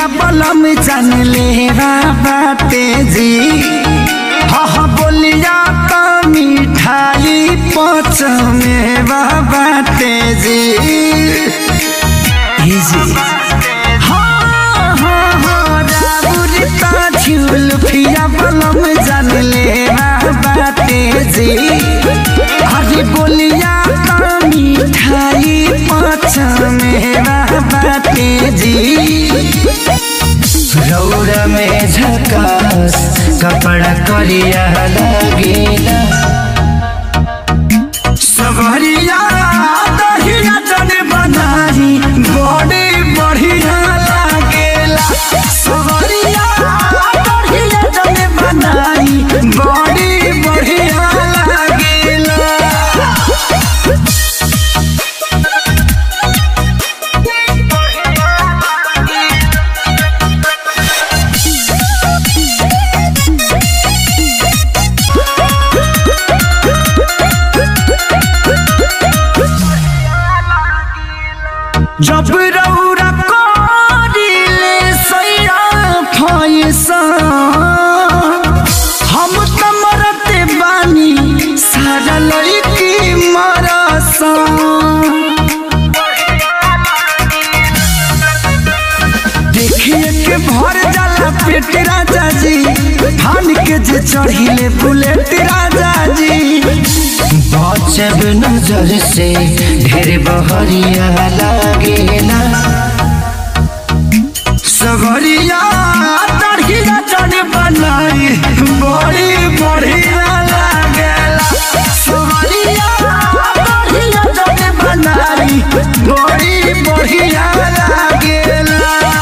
जुल्फिया बलम जान ले बाते जी हा हा बोलिया तो मिठाई पच में बाते जी जी हाँ हाँ हाँ राउरी ता जुल्फिया बलम जान ले बाते जी अरे बोलिया तो मिठाई पच में बाते जी रौरा में झकास कपड़ा करिया लगेला सवरिया दहिया जन बनाई बड़े बढ़िया लागेला सवरिया दहिया जन बनाई बड़े बढ़िया लागेला जब रौरा करिले सैरा फैसा हम त मरते बानी सारा लड़की मरसा देखिए के भर जाला पेट राजा जी धान के जे चढ़िले बुलेट राजा जी बचब नजर से ढेर बहरिया लागेला सगरिया तड़िया चढ़ बनाई बड़ी बढ़िया लागेला सगरिया तड़िया चढ़ बनाई बड़ी बढ़िया लागेला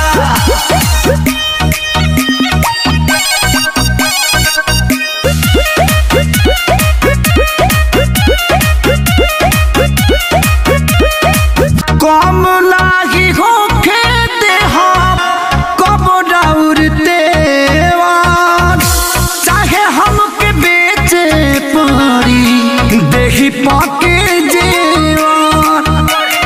कम लागी होखे देहा कब डाउरते चाहे हमके बेचे पड़ी देही पाके जेवान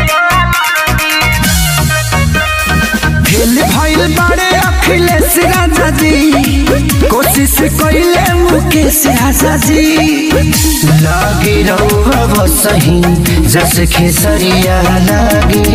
फेल भइल बारे अखिलेश राजा जी कोशिश कइले मुकेश राजा जी लागे रहुआ सही जस खेसरिया लागे